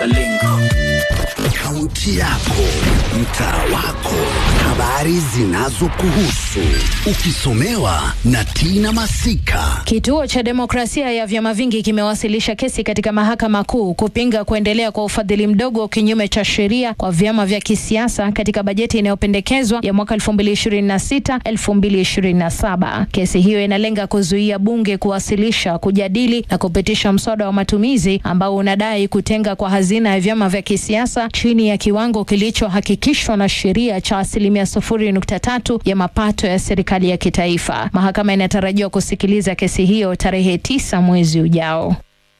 Kaunti yako, mtaa wako, habari zinazokuhusu, ukisomewa na Tina Masika. Kituo cha Demokrasia ya Vyama Vingi kimewasilisha kesi katika Mahakama Kuu kupinga kuendelea kwa ufadhili mdogo kinyume cha sheria kwa vyama vya kisiasa katika bajeti inayopendekezwa ya mwaka 2026 2027. Kesi hiyo inalenga kuzuia bunge kuwasilisha, kujadili na kupitisha mswada wa matumizi ambao unadai kutenga kwa hazina ya vyama vya kisiasa chini ya kiwango kilichohakikishwa na sheria cha asilimia 0.3 ya mapato ya serikali ya kitaifa. Mahakama inatarajiwa kusikiliza kesi hiyo tarehe tisa mwezi ujao.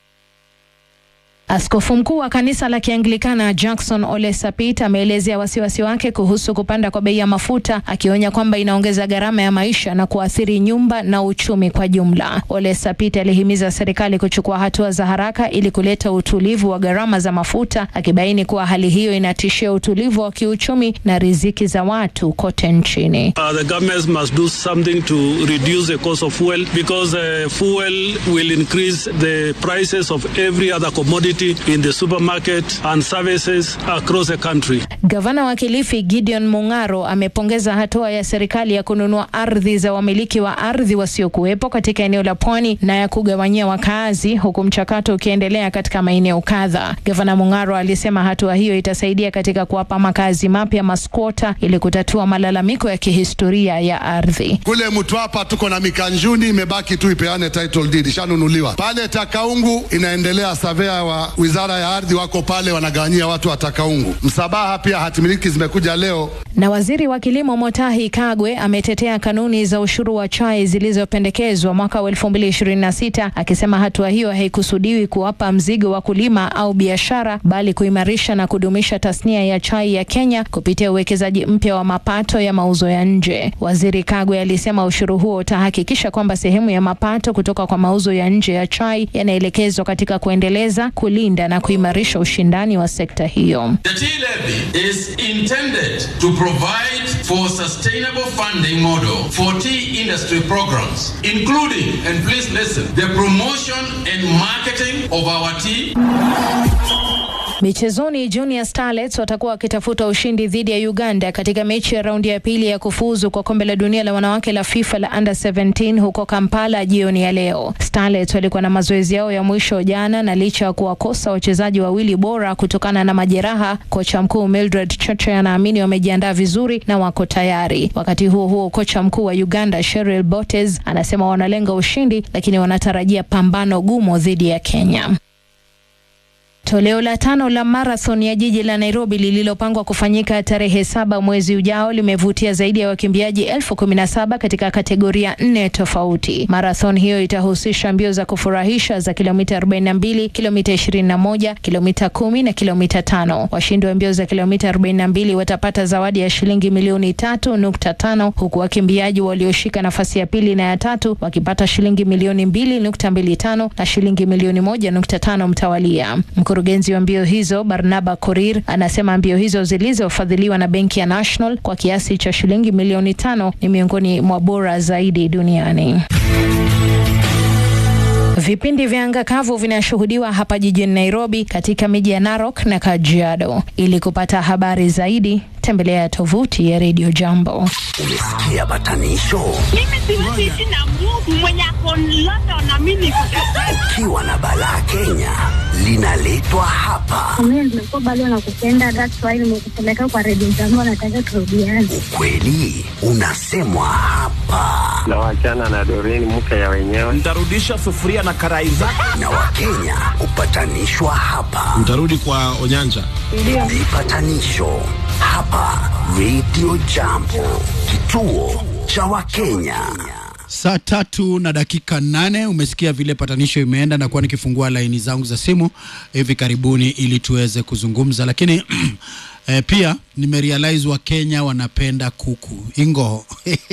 Askofu mkuu wa kanisa la Kianglikana Jackson Ole Sapit ameelezea wasiwasi wake kuhusu kupanda kwa bei ya mafuta, akionya kwamba inaongeza gharama ya maisha na kuathiri nyumba na uchumi kwa jumla. Ole Sapit alihimiza serikali kuchukua hatua za haraka ili kuleta utulivu wa gharama za mafuta, akibaini kuwa hali hiyo inatishia utulivu wa kiuchumi na riziki za watu kote nchini. Uh, the governments must do something to reduce the cost of fuel because uh, fuel will increase the prices of every other commodity in the supermarket and services across the country. Gavana wa Kilifi Gideon Mung'aro amepongeza hatua ya serikali ya kununua ardhi za wamiliki wa ardhi wasiokuwepo katika eneo la pwani na ya kugawanyia wakaazi, huku mchakato ukiendelea katika maeneo kadha. Gavana Mung'aro alisema hatua hiyo itasaidia katika kuwapa makazi mapya maskwota ili kutatua malalamiko ya kihistoria ya ardhi. Kule Mtwapa tuko na Mikanjuni, imebaki tu ipeane title deed, ishanunuliwa. Pale Takaungu inaendelea, savea wa wizara ya ardhi wako pale wanagawanyia watu wa Takaungu. Msabaha pia hatimiliki zimekuja leo. Na waziri wa kilimo Motahi Kagwe ametetea kanuni za ushuru wa chai zilizopendekezwa mwaka wa 2026 akisema hatua hiyo haikusudiwi kuwapa mzigo wakulima au biashara, bali kuimarisha na kudumisha tasnia ya chai ya Kenya kupitia uwekezaji mpya wa mapato ya mauzo ya nje. Waziri Kagwe alisema ushuru huo utahakikisha kwamba sehemu ya mapato kutoka kwa mauzo ya nje ya chai yanaelekezwa katika kuendeleza, kulinda na kuimarisha ushindani wa sekta hiyo. The tea levy is intended to provide for sustainable funding model for tea industry programs, including, and please listen, the promotion and marketing of our tea. Michezoni, Junior Starlets watakuwa wakitafuta ushindi dhidi ya Uganda katika mechi ya raundi ya pili ya kufuzu kwa kombe la dunia la wanawake la FIFA la under 17 huko Kampala jioni ya leo. Starlets walikuwa na mazoezi yao ya mwisho jana, na licha ya kuwakosa wachezaji wawili bora kutokana na majeraha, kocha mkuu Mildred Cheche anaamini wamejiandaa vizuri na wako tayari. Wakati huo huo, kocha mkuu wa Uganda Cheryl Botes anasema wanalenga ushindi, lakini wanatarajia pambano gumu dhidi ya Kenya. Toleo la tano la marathon ya jiji la Nairobi lililopangwa kufanyika tarehe saba mwezi ujao limevutia zaidi ya wakimbiaji elfu kumi na saba katika kategoria nne tofauti. Marathon hiyo itahusisha mbio za kufurahisha za kilomita 42, kilomita 21, kilomita kumi na kilomita tano. Washindi wa mbio za kilomita 42 watapata zawadi ya shilingi milioni tatu nukta tano huku wakimbiaji walioshika nafasi ya pili na ya tatu wakipata shilingi milioni mbili nukta mbili tano na shilingi milioni moja nukta tano mtawalia. Mkurugenzi wa mbio hizo Barnaba Korir anasema mbio hizo zilizofadhiliwa na benki ya National kwa kiasi cha shilingi milioni tano ni miongoni mwa bora zaidi duniani. Vipindi vya anga kavu vinashuhudiwa hapa jijini Nairobi katika miji ya Narok na Kajiado. Ili kupata habari zaidi, tembelea tovuti ya Radio Jambo. Umesikia batanisho? Mimi siwezi ishi na Mungu mwenye ako London na mimi niko Ukiwa na balaa Kenya linaletwa hapa. Mimi nimekuwa bado nakupenda, that's why nimekupeleka kwa redio zangu, nataka turudiane. Ukweli unasemwa hapa, na wachana na Doreen mke ya wenyewe. Nitarudisha sufuria na karai zako. na Wakenya hupatanishwa hapa. Mtarudi kwa Onyanja. Vipatanisho hapa Radio Jambo, kituo cha Wakenya. Saa tatu na dakika nane. Umesikia vile patanisho imeenda, na kuwa nikifungua laini zangu za simu hivi karibuni ili tuweze kuzungumza, lakini eh, pia nimerealize Wakenya wanapenda kuku ingo.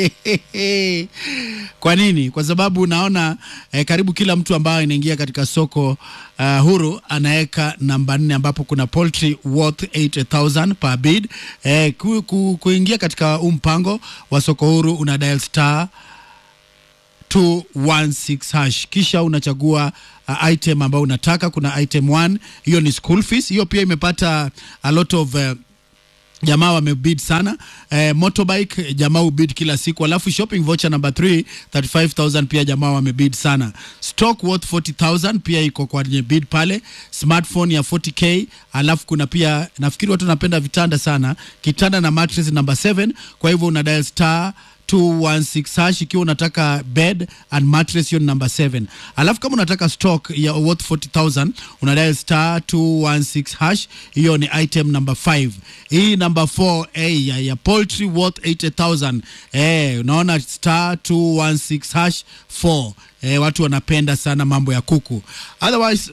Kwa nini? Kwa sababu naona eh, karibu kila mtu ambaye anaingia katika soko uh, huru anaweka namba nne ambapo kuna poultry worth 80000 per bid. Eh, ku, ku, kuingia katika huu mpango wa soko huru una dial star 216 hash kisha unachagua uh, item ambayo unataka. Kuna item 1 hiyo ni school fees, hiyo pia imepata a lot of uh, jamaa wamebid sana eh, motorbike jamaa ubid kila siku alafu shopping voucher number 3 35000 pia jamaa wamebid sana stock worth 40000 pia iko kwenye bid pale smartphone ya 40k alafu kuna pia nafikiri watu wanapenda vitanda sana kitanda na mattress number 7 kwa hivyo una dial star 216 hash ikiwa unataka bed and mattress hiyo ni number 7 alafu kama unataka stock ya worth 40000 una dial star 216 hash hiyo ni item number 5 hii number 4 eh, ya, ya poultry worth 80000 eh, unaona star 216 hash 4 eh, watu wanapenda sana mambo ya kuku otherwise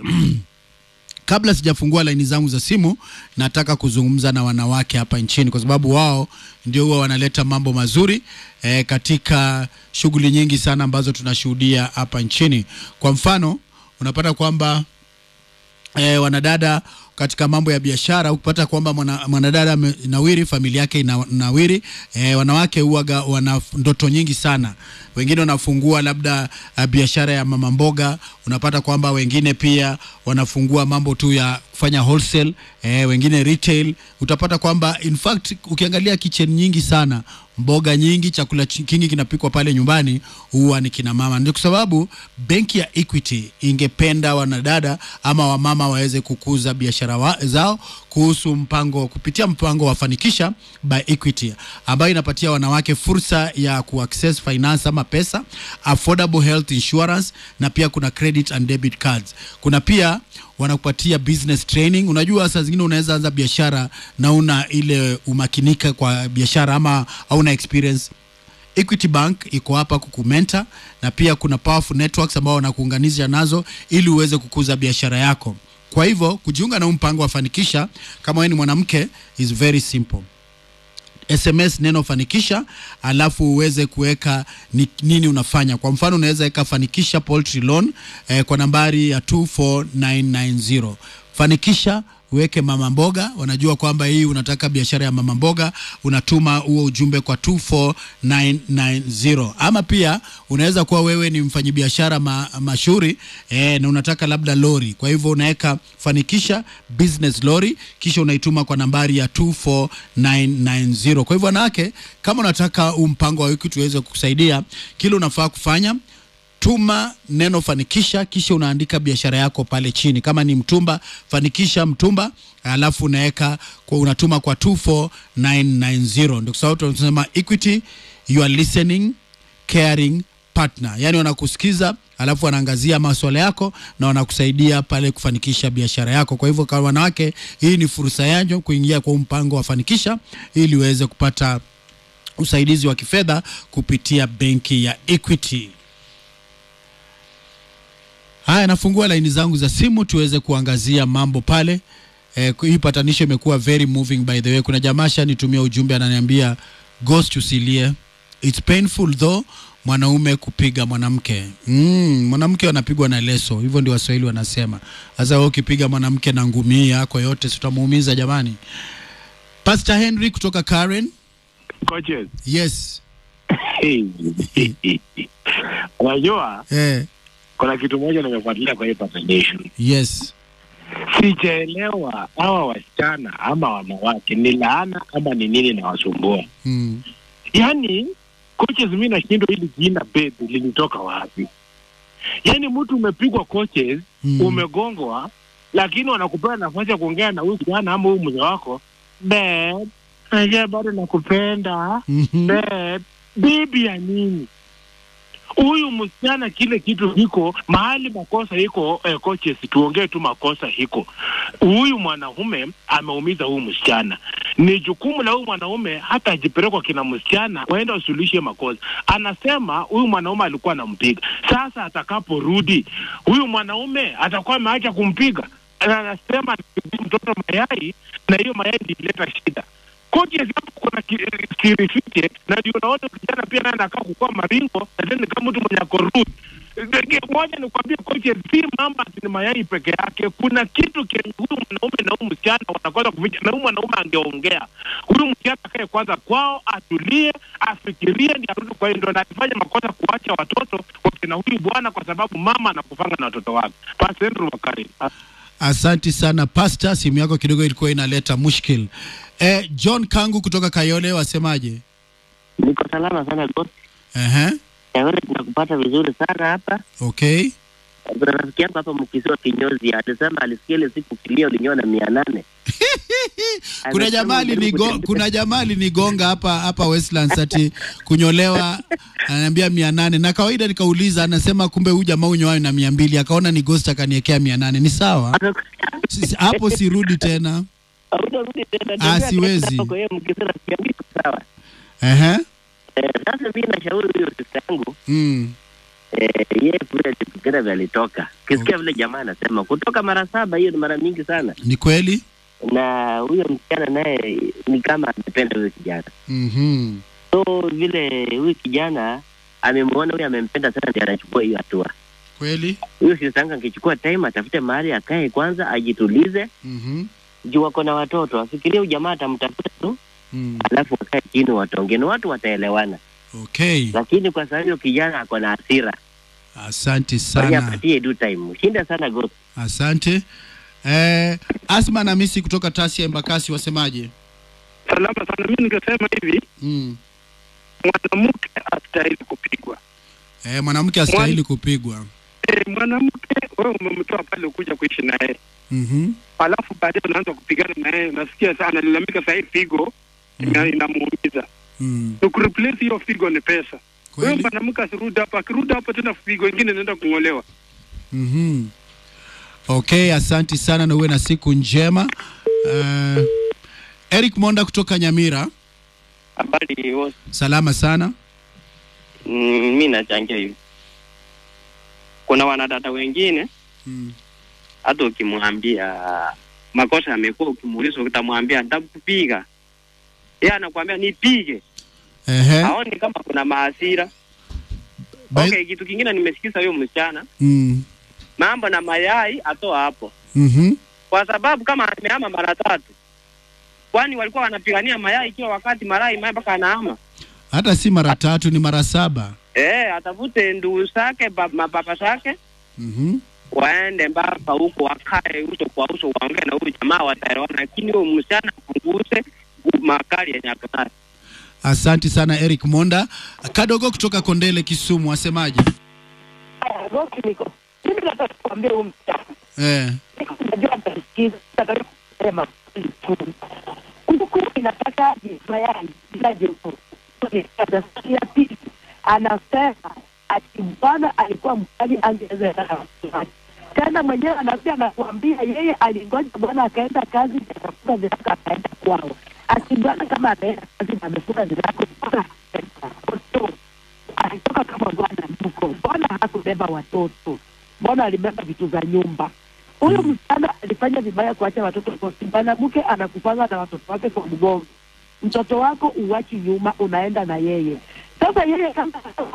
kabla sijafungua laini zangu za simu nataka kuzungumza na wanawake hapa nchini kwa sababu wao ndio huwa wanaleta mambo mazuri e, katika shughuli nyingi sana ambazo tunashuhudia hapa nchini kwa mfano unapata kwamba e, wanadada katika mambo ya biashara ukipata kwamba mwana- mwanadada amenawiri familia yake inawiri e, wanawake huwaga wana ndoto nyingi sana wengine wanafungua labda uh, biashara ya mama mboga unapata kwamba wengine pia wanafungua mambo tu ya kufanya wholesale e, wengine retail utapata kwamba in fact ukiangalia kitchen nyingi sana mboga nyingi chakula chi- kingi kinapikwa pale nyumbani huwa ni kina mama ndio kwa sababu benki ya equity ingependa wanadada ama wamama waweze kukuza biashara wa, zao kuhusu mpango kupitia mpango wa fanikisha by equity ambayo inapatia wanawake fursa ya kuaccess finance ama pesa affordable health insurance na pia kuna credit and debit cards kuna pia wanakupatia business training unajua saa zingine unaweza anza biashara na una ile umakinika kwa biashara ama hauna experience Equity Bank iko hapa kukumenta na pia kuna powerful networks ambao wanakuunganisha nazo ili uweze kukuza biashara yako. Kwa hivyo kujiunga na huu mpango wa fanikisha kama wewe ni mwanamke is very simple. SMS neno fanikisha, alafu uweze kuweka ni, nini unafanya. Kwa mfano unaweza weka fanikisha poultry loan eh, kwa nambari ya 24990 fanikisha uweke mama mboga, wanajua kwamba hii unataka biashara ya mama mboga, unatuma huo ujumbe kwa 24990 ama pia unaweza kuwa wewe ni mfanyabiashara ma, mashuhuri eh, na unataka labda lori, kwa hivyo unaweka fanikisha business lori, kisha unaituma kwa nambari ya 24990. Kwa hivyo wanawake, kama unataka huu mpango wa wiki tuweze kukusaidia, kile unafaa kufanya tuma neno fanikisha kisha unaandika biashara yako pale chini kama ni mtumba fanikisha mtumba alafu unaweka kwa unatuma kwa 24990 ndio sababu tunasema equity you are listening caring partner yani wanakusikiza alafu wanaangazia maswala yako na wanakusaidia pale kufanikisha biashara yako kwa hivyo kwa wanawake hii ni fursa yanyo kuingia kwa huu mpango wa fanikisha ili uweze kupata usaidizi wa kifedha kupitia benki ya equity Haya, nafungua laini zangu za simu tuweze kuangazia mambo pale. Eh, hii patanisho imekuwa very moving by the way. Kuna jamaa shanitumia ujumbe ananiambia ghost usilie. It's painful though mwanaume kupiga mwanamke. Mm, mwanamke anapigwa na leso. Hivyo ndio Waswahili wanasema. Sasa wewe ukipiga mwanamke na ngumi yako yote si utamuumiza jamani. Pastor Henry kutoka Karen. Coaches. Yes. Unajua Eh, kuna kitu moja nimefuatilia kwa hii patanisho. yes. Sijaelewa hawa wasichana ama wanawake ni laana ama ni nini nawasumbua. Mm. Yaani coaches, mimi nashindwa hili jina bed lilitoka wapi? Yaani mtu umepigwa coaches, Mm. umegongwa, lakini wanakupea nafasi ya kuongea na huyu kijana ama huyu mzee wako bed, najua bado nakupenda Mhm. bed, bibi ya nini? huyu msichana kile kitu iko mahali makosa iko eh, coaches tuongee tu makosa iko huyu mwanaume ameumiza huyu msichana ni jukumu la huyu mwanaume hata ajipelekwa kina msichana waenda wasuluhishe makosa anasema huyu mwanaume alikuwa anampiga sasa atakaporudi huyu mwanaume atakuwa ameacha kumpiga Na anasema anapigia mtoto mayai na hiyo mayai ndio ileta shida coaches hapo kuna ki- siri fiche na ndio unaona kijana pia naye anakaa kukua maringo na tena kama mtu mwenye ako rude moja nikwambie kocha, si mambo ati ni mayai peke yake. Kuna kitu kenye huyu mwanaume na huyu msichana wanakosa kuficha, na huyu mwanaume angeongea, huyu msichana akae kwanza kwao, atulie, afikirie, ndi arudi kwa hiyo. Ndo anafanya makosa kuacha watoto wakina huyu bwana, kwa sababu mama anakufanga na watoto wake. Pastor Andrew Wakari. Asanti sana pasta, simu yako kidogo ilikuwa inaleta mushkil. Eh, John Kangu kutoka Kayole, wasemaje? Niko salama sana boss. Ehe, Kayole tunakupata vizuri sana hapa. okay. Kuna rafiki yangu hapa mkisiwa kinyozi alisema alisikia ile siku kilio ulinyoa na mia nane. Kuna jamaa alinigo, kuna jamaa alinigonga hapa hapa Westlands ati kunyolewa ananiambia mia nane na kawaida nikauliza, anasema kumbe huyu jamaa unyoayo na mia mbili akaona ni ghost akaniekea mia nane Ni sawa Si- hapo, sirudi tena. Hautarudi tena. Ah, siwezi. Hapo Kwa hiyo mkisiwa rafiki yangu iko sawa. Ehe, Eh, sasa mimi nashauri huyo sister yangu mm. eh, yeye kule Kipikira vile alitoka. Kisikia vile jamaa anasema kutoka mara saba, hiyo ni mara mingi sana. Ni kweli? Na huyo msichana naye ni kama amependa huyo kijana. Mhm. So vile huyu kijana amemwona huyu amempenda sana, ndiye anachukua hiyo hatua. Kweli? Huyo sister yangu angechukua time, atafute mahali akae kwanza, ajitulize Mhm. juu wako na watoto, afikirie huyu jamaa atamtafuta tu, Mm. alafu wakae chini wataongea, na watu wataelewana. Okay. Lakini kwa sababu huyo kijana ako na hasira, Asanti basi sana. apatie due time. Shinda sana Ghost. Asante. Eh, Asma na Misi kutoka Tasia Embakasi wasemaje? Salama sana. Mimi ningesema hivi, Mm. mwanamke astahili kupigwa. Eh, mwanamke astahili kupigwa. E, mwanamke wewe umemtoa pale kuja kuishi na yeye Mhm. alafu baadaye unaanza kupigana na yeye, nasikia sana analalamika saa hii figo ina- inamuumiza. Mm. Ni kureplace hiyo figo ni pesa. Wewe Kweli? mwanamke asirudi hapa, akirudi hapa tena figo ingine inaenda kung'olewa. Mhm. Okay, asanti sana na uwe na siku njema. Uh, Eric Monda kutoka Nyamira, Habari wote. salama sana. Mm, mi nachangia hivi, kuna wanadada wengine Mm. hata ukimwambia makosa yamekuwa, ukimuuliza utamwambia nitakupiga, yeye anakuambia nipige, Ehe. haoni kama kuna maasira. By- Okay, kitu kingine nimesikiza huyo msichana Mm. mambo na mayai atoa hapo, Mhm. kwa sababu kama amehama mara tatu, kwani walikuwa wanapigania mayai kila wakati, mayai mayai mpaka anahama Hata si mara tatu ni mara saba. eh, atafute ndugu zake ba- mapapa zake Mhm. waende mpaka huko wakae uso kwa uso waongee na huyu jamaa wataelewana, lakini huyo msichana apunguze makali yenye ako nayo. Asanti sana Eric Monda. Kadogo kutoka Kondele Kisumu wasemaje? Roki niko mimi nataka kuambia huyu msichana Eh. niko najua atasikiza nataka kusema kweli tu kuku inataka mayai bila joto ya pili anasema ati bwana alikuwa mkali angeweza enda na watoto wake tena mwenyewe anakuja anakuambia yeye alingoja bwana akaenda kazi akafunga ziraka akaenda kwao ati bwana kama ameenda kazi na amefunga ziraka bwana akaenda alitoka kama bwana mko mbona hakubeba watoto mbona alibeba vitu za nyumba huyu msichana alifanya vibaya kuacha watoto kosi mwanamke anakupanga na watoto wake kwa mgongo mtoto wako uwachi nyuma unaenda na yeye sasa yeye kama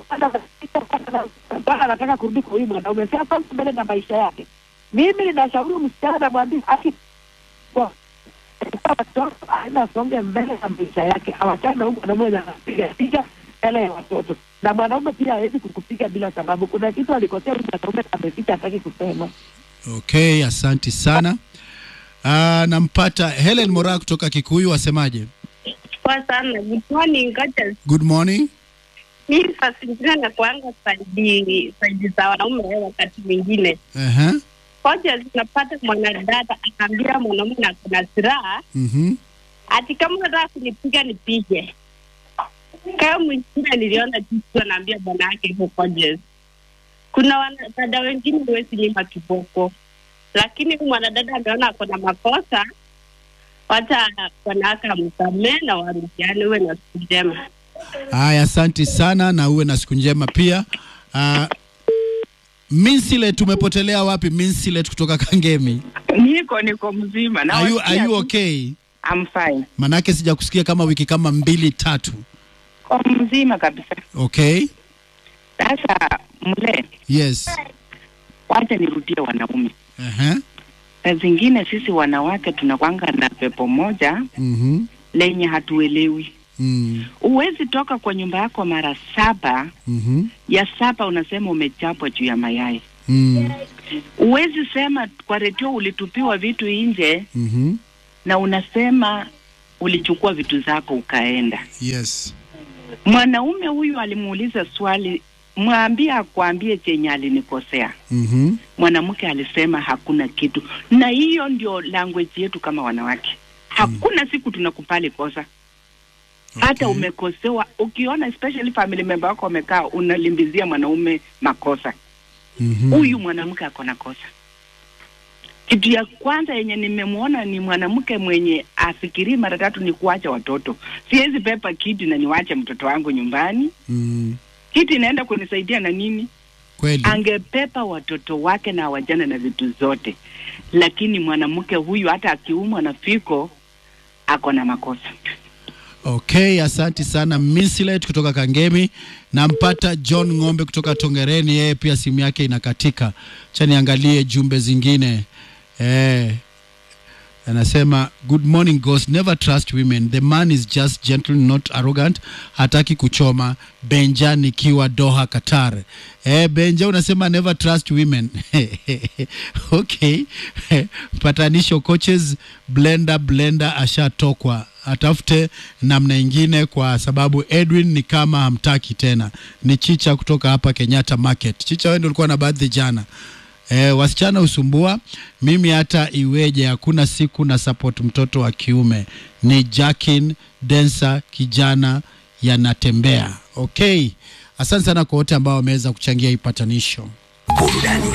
bwana anataka kurudi kwa huyu mwanaume si asonge mbele na maisha yake mimi ninashauri msichana namwambia aki kwa kwa watoto aenda asonge mbele na maisha yake awachane na huyu mwanaume anapiga piga mbele ya watoto na mwanaume pia hawezi kukupiga bila sababu kuna kitu alikosea huyu mwanaume ameficha hataki kusema Okay, asanti sana. Uh, nampata Helen Mora kutoka Kikuyu wasemaje? Poa sana. Good morning, coaches. Good morning. Mimi saa zingine nakuanga saidi saidi za wanaume wakati mwingine. Ehe. Coaches, unapata mwanadada anaambia mwanaume na kuna silaha Mhm. ati kama unataka kunipiga nipige. Kama mwingine niliona jinsi anaambia bwana yake hivyo coaches. Kuna wanadada wengine huwezi nyima kiboko, lakini huyu mwanadada ameona ako na makosa, wacha bwana yake amsamee na warudiane. Uwe na siku njema. Haya, asanti sana na uwe na siku njema pia. Uh, Minsilet, tumepotelea wapi? Minsilet kutoka Kangemi. Niko niko mzima na Are you, are wasikia you tu. okay? I'm fine. Manake sijakusikia kama wiki kama mbili tatu. Kwa mzima kabisa. Okay. Sasa mle, yes wacha nirudie wanaume. Aha. Saa zingine sisi wanawake tunakwanga na pepo moja Mhm. lenye hatuelewi. Mm. Huwezi toka kwa nyumba yako mara saba, Mhm. ya saba unasema umechapwa juu ya mayai. Mm. Huwezi sema kwa redio ulitupiwa vitu nje Mhm. na unasema ulichukua vitu zako ukaenda. yes Mwanaume huyu alimuuliza swali, mwambie akwambie chenye alinikosea. Mhm. Mwanamke alisema hakuna kitu, na hiyo ndio language yetu kama wanawake. Hakuna siku tunakupali kosa hata umekosewa. Ukiona especially family member wako wamekaa, unalimbizia mwanaume makosa Mhm. huyu mwanamke ako na kosa. Kitu ya kwanza yenye nimemwona ni mwanamke mwenye afikirii mara tatu ni kuacha watoto. Siwezi pepa kiti na niwache mtoto wangu nyumbani. Mm. Kiti inaenda kunisaidia na nini? Kweli. Angepepa watoto wake na wajana na vitu zote, lakini mwanamke huyu hata akiumwa na fiko ako na makosa. Okay, asanti sana Misilet kutoka Kangemi. Nampata John Ng'ombe kutoka Tongereni, yeye pia simu yake inakatika. Cha niangalie jumbe zingine. Eh, anasema good morning ghost never trust women the man is just gentle not arrogant hataki kuchoma benja nikiwa doha qatar eh, benja unasema never trust women okay patanisho coaches blender blender ashatokwa atafute namna ingine kwa sababu edwin ni kama hamtaki tena ni chicha kutoka hapa kenyatta market chicha wewe ndio ulikuwa na baadhi jana E, wasichana husumbua mimi hata iweje hakuna siku na support mtoto wa kiume ni Jackin Densa kijana yanatembea okay asante sana kwa wote ambao wameweza kuchangia hii patanisho burudani